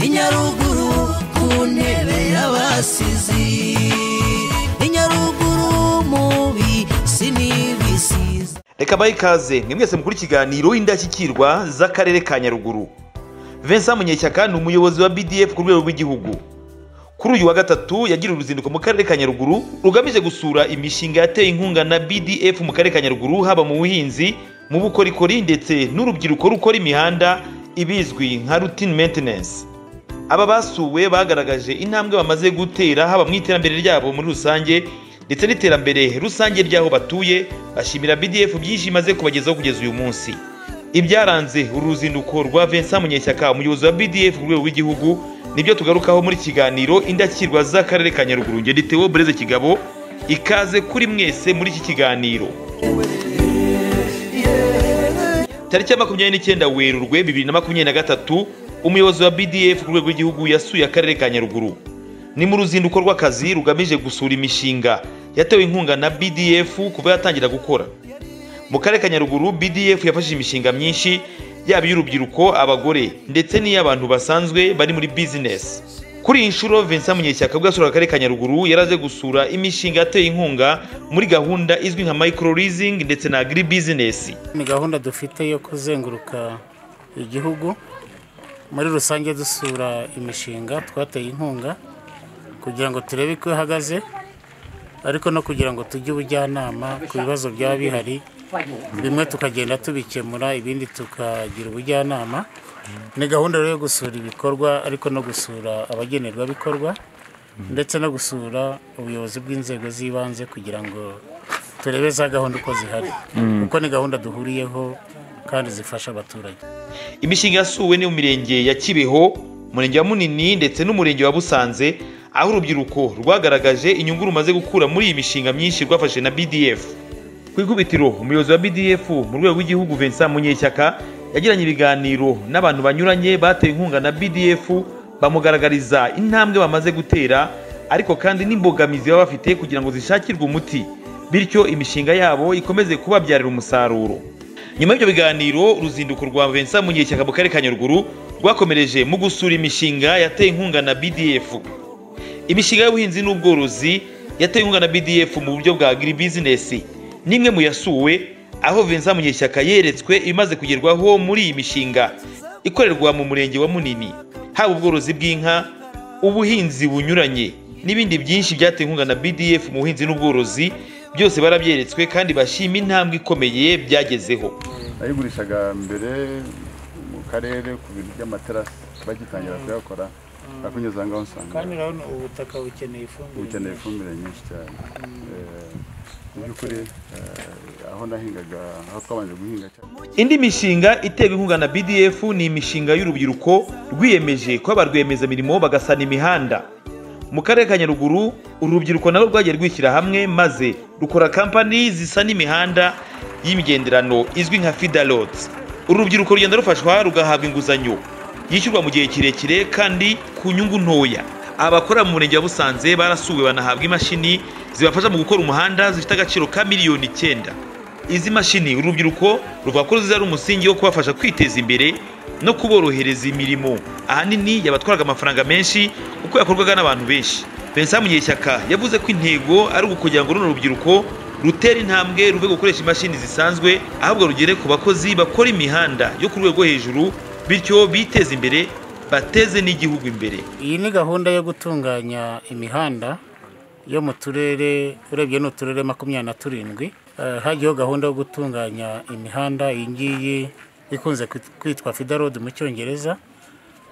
nyaruguru ku ntebe y'abasizi i nyaruguru mubi sinibisize reka bahe ikaze mwe mwese mukuru ikiganiro indashyikirwa z'akarere ka nyaruguru vincent munyeshyaka ni umuyobozi wa bdf ku rwego rw'igihugu kuri uyu wa gatatu yagiriye uruzinduko mu karere ka nyaruguru rugamije gusura imishinga yateye inkunga na bdf mu karere ka nyaruguru haba mu buhinzi mu bukorikori ndetse n'urubyiruko rukora imihanda ibizwi nka routine maintenance aba basuwe bagaragaje intambwe bamaze gutera haba mu iterambere ryabo muri rusange ndetse n'iterambere rusange ry'aho batuye bashimira bdf byinshi imaze kubagezaho kugeza uyu munsi ibyaranze uru ruzinduko rwa vincent munyeshyaka umuyobozi wa bdf ku rwego rw'igihugu nibyo tugarukaho muri kiganiro indashyikirwa z'akarere ka nyaruguru ngeri Theo bureze kigabo ikaze kuri mwese muri iki kiganiro tariki ya makumyabiri n'icyenda werurwe bibiri na makumyabiri na gatatu umuyobozi wa bdf ku rwego rw'igihugu yasuye akarere ka nyaruguru ni mu ruzinduko rw'akazi rugamije gusura imishinga yatewe inkunga na bdf kuva yatangira gukora mu karere ka nyaruguru bdf yafashije imishinga myinshi yaba iy'urubyiruko abagore ndetse n'iy'abantu basanzwe bari muri bizinesi kuri iyi nshuro vincent munyeshyaka ubwo yasuraga akarere ka nyaruguru yaraze gusura imishinga yateye inkunga muri gahunda izwi nka micro leasing ndetse na agri bizinesi ni gahunda dufite yo kuzenguruka igihugu muri rusange dusura imishinga twateye inkunga kugira ngo turebe ko ihagaze ariko no kugira ngo tujye ubujyanama ku bibazo byaba bihari bimwe tukagenda tubikemura ibindi tukagira ubujyanama ni gahunda rero yo gusura ibikorwa ariko no gusura abagenerwabikorwa ndetse no gusura ubuyobozi bw'inzego z'ibanze kugira ngo turebe za gahunda uko zihari kuko ni gahunda duhuriyeho kandi zifasha abaturage imishinga yasuwe ni mu mirenge ya kibeho umurenge wa munini ndetse n'umurenge wa busanze aho urubyiruko rwagaragaje inyungu rumaze gukura muri iyi mishinga myinshi rwafashe na bdf ku ikubitiro umuyobozi wa bdf mu rwego rw'igihugu vincent munyeshyaka yagiranye ibiganiro n'abantu banyuranye bateye inkunga na bdf bamugaragariza intambwe bamaze gutera ariko kandi n'imbogamizi baba bafite kugira ngo zishakirwe umuti bityo imishinga yabo ikomeze kubabyarira umusaruro nyuma y'ibyo biganiro uruzinduko rwa vincent munyeshyaka mu karere ka nyaruguru rwakomereje mu gusura imishinga yateye inkunga na bdf imishinga y'ubuhinzi n'ubworozi yateye inkunga na bdf mu buryo bwa agri bizinesi n'imwe mu yasuwe aho vincent munyeshyaka yeretswe ibimaze kugerwaho muri iyi mishinga ikorerwa mu murenge wa munini haba ubworozi bw'inka ubuhinzi bunyuranye n'ibindi byinshi byateye inkunga na bdf mu buhinzi n'ubworozi byose barabyeretswe kandi bashima intambwe ikomeye byagezeho nayigurishaga mbere mu karere ku bintu by'amaterasi bagitangira kuyakora nakunyuze aha ngaho usanga kandi urabona ubutaka bukeneye ifumbire bukeneye ifumbire nyinshi cyane Eh, mu by'ukuri eh, aho nahingaga aho twabanje guhinga cyane indi mishinga itewe inkunga na bdf ni imishinga y'urubyiruko rwiyemeje kuba ba rwiyemezamirimo bagasana imihanda mu karere ka nyaruguru uru rubyiruko narwo rwagiye rwishyira hamwe maze rukora kampani zisana imihanda y'imigenderano izwi nka fidalot uru rubyiruko rugenda rufashwa rugahabwa inguzanyo yishyurwa mu gihe kirekire kandi ku nyungu ntoya abakora mu murenge wa busanze barasuwe banahabwa imashini zibafasha mu gukora umuhanda zifite agaciro ka miliyoni icyenda izi mashini urubyiruko ruvuga ko ziza ari umusingi wo kubafasha kwiteza imbere no kuborohereza imirimo ahanini yabatwaraga amafaranga menshi kuko yakorwaga n'abantu benshi Vincent Munyeshyaka yavuze ko intego ari ukugira ngo runo rubyiruko rutera intambwe ruve gukoresha imashini zisanzwe ahubwo rugere ku bakozi bakora imihanda yo ku rwego rwo hejuru bityo biteze imbere bateze n'igihugu imbere iyi ni gahunda yo gutunganya imihanda yo mu turere urebye ni uturere makumyabiri na turindwi Eh, hagiyeho gahunda yo gutunganya imihanda iyi ngiyi ikunze kwit- kwitwa fida road mu cyongereza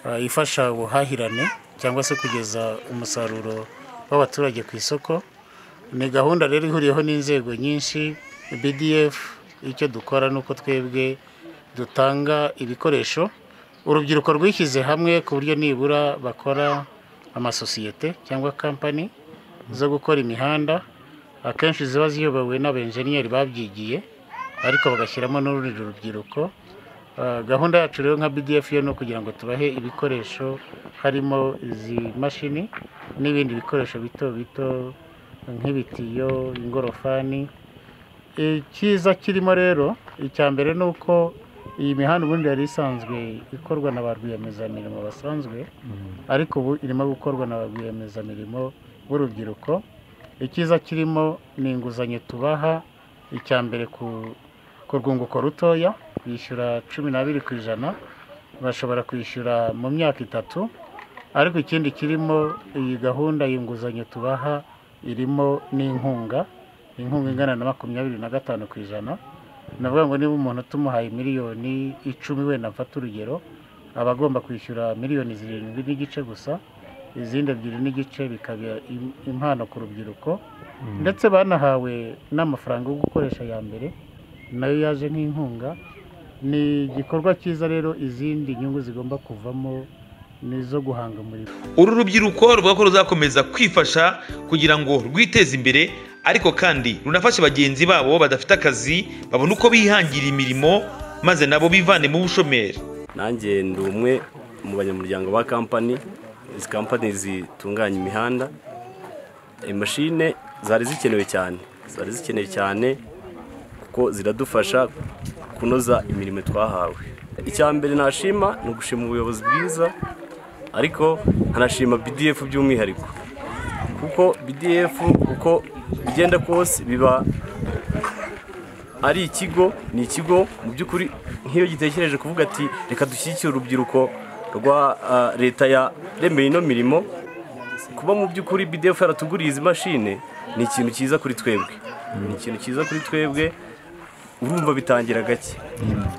eh, ifasha ubuhahirane cyangwa se kugeza umusaruro w'abaturage ku isoko ni gahunda rero ihuriyeho n'inzego nyinshi bdf icyo dukora ni uko twebwe dutanga ibikoresho urubyiruko rwishyize hamwe ku buryo nibura bakora amasosiyete cyangwa kampani zo gukora imihanda akenshi ziba ziyobowe n'abenjeniyeri babyigiye ariko bagashyiramo n'urundi rubyiruko Uh, gahunda yacu rero nka bdf yo ni ukugira ngo tubahe ibikoresho harimo izi mashini n'ibindi bikoresho bito bito nk'ibitiyo ingorofani icyiza kirimo rero icya mbere ni uko iyi mihanda ubundi yari isanzwe ikorwa na ba rwiyemezamirimo basanzwe ariko ubu irimo gukorwa na ba rwiyemezamirimo b'urubyiruko icyiza kirimo ni inguzanyo tubaha icya mbere ku ku rwunguko rutoya bishyura cumi n'abiri ku ijana bashobora kwishyura mu myaka itatu ariko ikindi kirimo iyi gahunda y'inguzanyo tubaha irimo n'inkunga inkunga ingana na makumyabiri na gatanu ku ijana navuga ngo niba umuntu tumuhaye miliyoni icumi wenda mfata urugero aba agomba kwishyura miliyoni zirindwi n'igice gusa izindi ebyiri n'igice bikaba im- impano ku rubyiruko ndetse banahawe n'amafaranga yo gukoresha ya mbere nayo yaje nk'inkunga ni igikorwa cyiza rero izindi nyungu zigomba kuvamo ni izo guhanga umurimo uru rubyiruko ruvuga ko ruzakomeza kwifasha kugira ngo rwiteze imbere ariko kandi runafashe bagenzi babo badafite akazi babone uko bihangira imirimo maze nabo bivane mu bushomeri nanjye ndi umwe mu banyamuryango ba kampani izi kampani zitunganya imihanda imashine zari zikenewe cyane zari zikenewe cyane kuko ziradufasha kunoza imirimo twahawe icya mbere nashima ni ugushima ubuyobozi bwiza ariko nkanashima bdf by'umwihariko kuko bdf uko bigenda kose biba ari ikigo ni ikigo mu by'ukuri nk'iyo gitekereje kuvuga ati reka dushyigikire urubyiruko rwa ah, leta ya remeye ino mirimo kuba mu by'ukuri bidefu yaratuguriye izi mashine ni ikintu cyiza kuri twebwe ni ikintu cyiza kuri twebwe urumva bitangira gake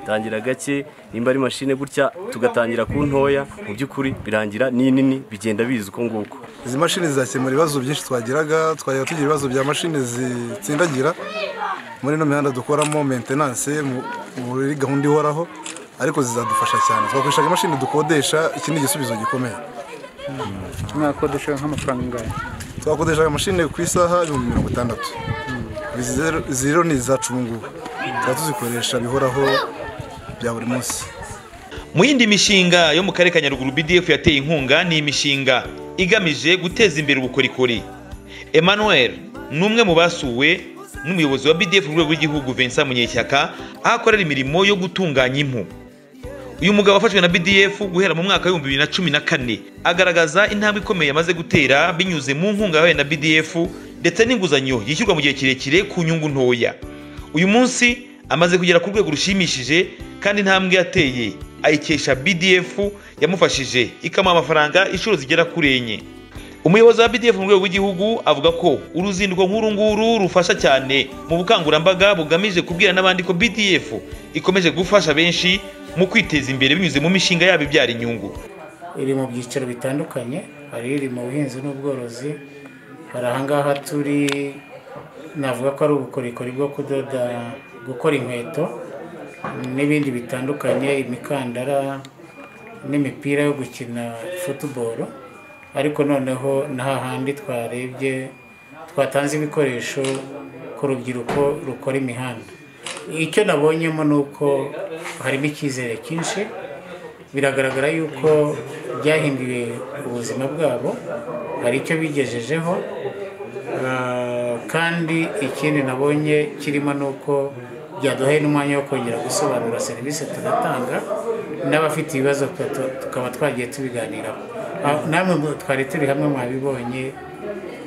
bitangira gake nimba ari mashine gutya tugatangira ku ntoya mu by'ukuri birangira n'inini bigenda biza uko nguko izi mashini zizakemura ibibazo byinshi twagiraga twajyaga tugira ibibazo bya mashini zitsindagira muri ino mihanda dukoramo mentenanse mu- muri gahunda ihoraho ariko zizadufasha cyane twakoreshaga imashini dukodesha iki ni igisubizo gikomeye mwakodesha nk'amafaranga ingana twakodeshaga imashini ku isaha ibihumbi mirongo itandatu izi zero- izi rero ni izacu ubu ngubu tuba tuzikoresha bihoraho bya buri munsi mu yindi mishinga yo mu karere ka nyaruguru bdf yateye inkunga ni imishinga igamije guteza imbere ubukorikori emmanuel ni umwe mu basuwe n'umuyobozi wa bdf ku rwego rw'igihugu vincent munyeshyaka aho akorera imirimo yo gutunganya impu uyu mugabo wafashwe na bdf guhera mu mwaka w'ibihumbi bibiri na cumi na kane agaragaza intambwe ikomeye yamaze gutera binyuze mu nkunga yahawe na bdf ndetse n'inguzanyo yishyurwa mu gihe kirekire ku nyungu ntoya uyu munsi amaze kugera ku rwego rushimishije kandi intambwe yateye ayikesha bdf yamufashije ikamuha amafaranga inshuro zigera kuri enye umuyobozi wa bdf mu rwego rw'igihugu avuga ko uruzinduko nk'uru nguru rufasha cyane mu bukangurambaga bugamije kubwira n'abandi ko bdf ikomeje gufasha benshi mu kwiteza imbere binyuze mu mishinga yabo ibyara inyungu iri mu byiciro bitandukanye hari iri mu buhinzi n'ubworozi hari ahangaha turi navuga ko ari ubukorikori bwo kudoda gukora inkweto n'ibindi bitandukanye imikandara n'imipira yo gukina futuboro ariko noneho na hahandi twarebye twatanze ibikoresho ku rubyiruko rukora imihanda icyo nabonyemo ni uko harimo icyizere cyinshi biragaragara yuko byahinduye ubuzima bwabo hari icyo bigejejeho Ah, kandi ikindi nabonye kirimo ni uko byaduhaye n'umwanya wo kongera gusobanura serivisi tugatanga n'abafite ibibazo tuka- tukaba twagiye tubiganiraho Ah, namwe mu- twari turi hamwe mwabibonye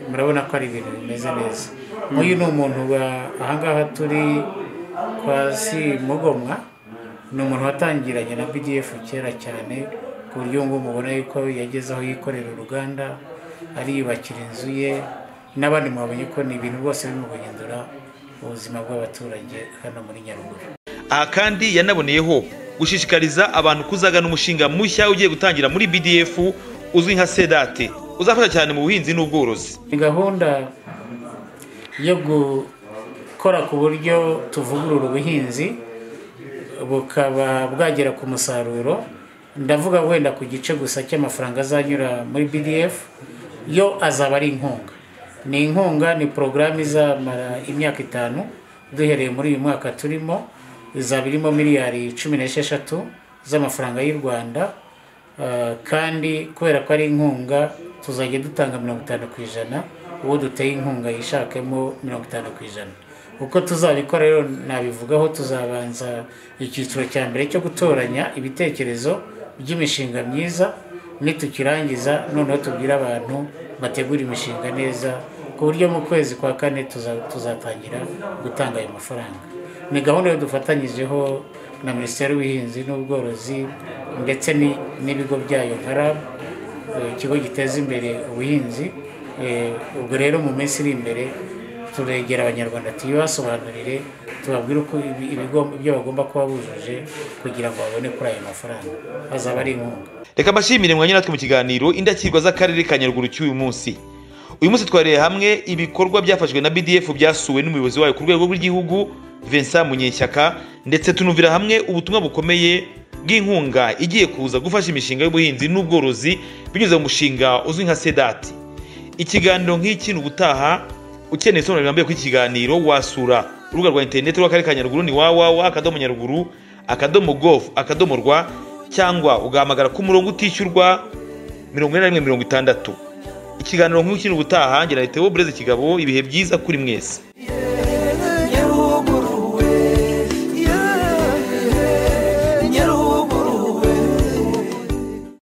murabona ko ari ibintu bimeze neza nk'uyu ni umuntu wa- ahangaha turi kwa si mugomwa ni umuntu watangiranye na BDF kera cyane ku buryo ngo mubona yuko yageze aho yikorera uruganda ariyubakira inzu ye n'abandi mwabonye ko ni ibintu rwose birimo guhindura ubuzima bw'abaturage hano muri Nyaruguru aha kandi yanaboneyeho gushishikariza abantu kuzagana umushinga mushya ugiye gutangira muri bdf uzwi nka sedate uzafasha cyane mu buhinzi n'ubworozi ni gahunda yo gukora ku buryo tuvugurura ubuhinzi bukaba bwagera ku musaruro ndavuga wenda ku gice gusa cy'amafaranga azanyura muri bdf yo azaba ari inkunga ni inkunga ni porogaramu izamara imyaka itanu duhereye muri uyu mwaka turimo izaba irimo miliyari cumi n'esheshatu z'amafaranga y'u rwanda Uh, kandi kubera ko ari inkunga tuzajya dutanga mirongo itanu ku ijana uwo duteye inkunga yishakemo mirongo itanu ku ijana uko tuzabikora rero nabivugaho tuzabanza icyiciro cya mbere cyo gutoranya ibitekerezo by'imishinga myiza nitukirangiza noneho tubwire abantu bategura imishinga neza ku buryo mu kwezi kwa kane tuza- tuzatangira gutanga ayo mafaranga ni gahunda yo dufatanyijeho na minisiteri y'ubuhinzi n'ubworozi ndetse ni- n'ibigo byayo nka RAB eh, ikigo giteza imbere ubuhinzi eh, ubwo rero mu minsi iri imbere turegera abanyarwanda tubibasobanurire tubabwire uko ibi- ibigo- ibyo bagomba kuba bujuje kugira ngo babone kuri ayo mafaranga azaba ari inkunga reka mbashimire mwanya natwe mu kiganiro indakirwa z'akarere ka nyaruguru cy'uyu munsi uyu munsi twareye hamwe ibikorwa byafashwe na bdf byasuwe n'umuyobozi wayo ku rwego rw'igihugu vincent munyeshyaka ndetse tunumvira hamwe ubutumwa bukomeye bw'inkunga igiye kuza gufasha imishinga y'ubuhinzi n'ubworozi binyuze mu mushinga uzwi nka sedati ikiganiro nk'iki ni ubutaha ukeneye isobanuro rirambuye kuri iki kiganiro wasura urubuga rwa interineti rw'akarere ka nyaruguru ni wawawa akadomo nyaruguru akadomo govu akadomo rwa cyangwa ugahamagara ku murongo utishyurwa mirongo ine na rimwe mirongo itandatu ikiganiro nk'uko ubutaha ngira leta y'uburezi kigabo ibihe byiza kuri mwese